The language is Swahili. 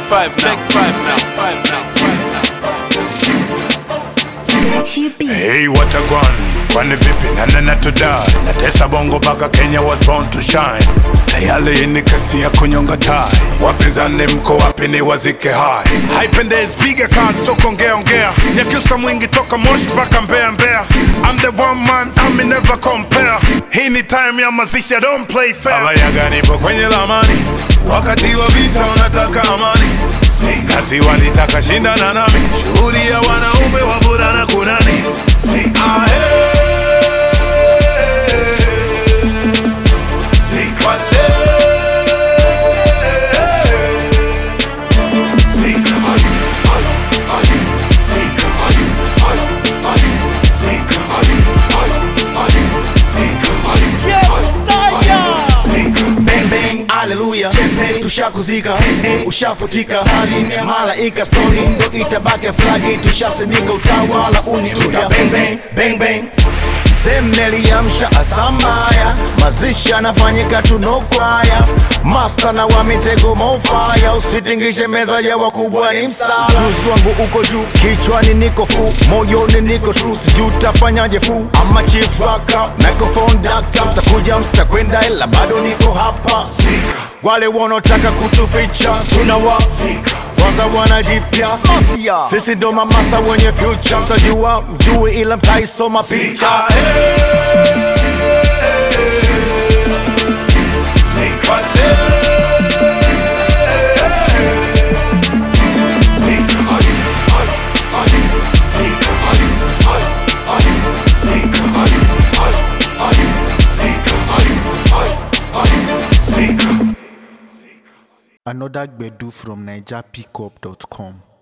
five now. Take five now. Five now. Gachi B. Hey, what a gun, kwani vipi nanena tudai natesa bongo mpaka Kenya was born to shine tayari hii ni kesi ya kunyonga tai wapinzani mko wapi ni wazike hai haipendezi piga kati so kuongea ongea nyakyusa mwingi toka moshi mpaka mbea mbea I'm the one man I'm never compare hii ni time ya mazishi I don't play fair abayaga nipo kwenye lamani wakati wa vita unataka amani si kazi walitaka shindana nami shughuli ya wanaume wavulana kunani si ahe si kwale Sika, ay, ay, ay, sika, ay, ay, ay, sika, ay, ay, ay, sika, ay, ay, ay, sika. bang bang haleluya tushakuzika ushafutika saline malaika stori ndo itabaki flagi tushasimika utawala uniuya bang bang bang bang semneliamsha asambaya mazishi anafanyika tunokwaya masta na wa mitego mofaya usitingishe meza ya wakubwa ni msala juzi wangu uko juu kichwani niko fu moyoni niko tru sijuu tafanyaje fu ama chief raka microphone dakta mtakuja mtakwenda ila bado niko hapa wale wanaotaka kutuficha tunawa kwanza wanajipya sisi ndo mamasta wenye future mtajua mjue ila mtaisoma picha Another Gbedu from NigerPickup.com.